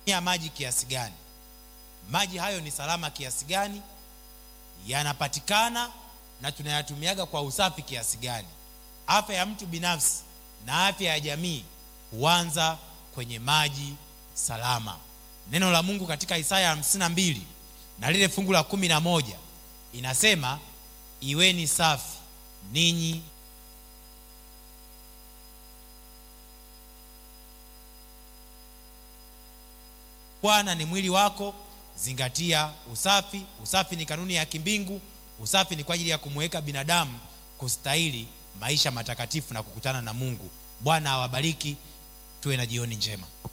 ya maji kiasi gani maji hayo ni salama kiasi gani yanapatikana na tunayatumiaga kwa usafi kiasi gani afya ya mtu binafsi na afya ya jamii huanza kwenye maji salama neno la mungu katika isaya 52 na lile fungu la kumi na moja inasema iweni safi ninyi bwana ni mwili wako zingatia usafi usafi ni kanuni ya kimbingu usafi ni kwa ajili ya kumweka binadamu kustahili maisha matakatifu na kukutana na mungu bwana awabariki tuwe na jioni njema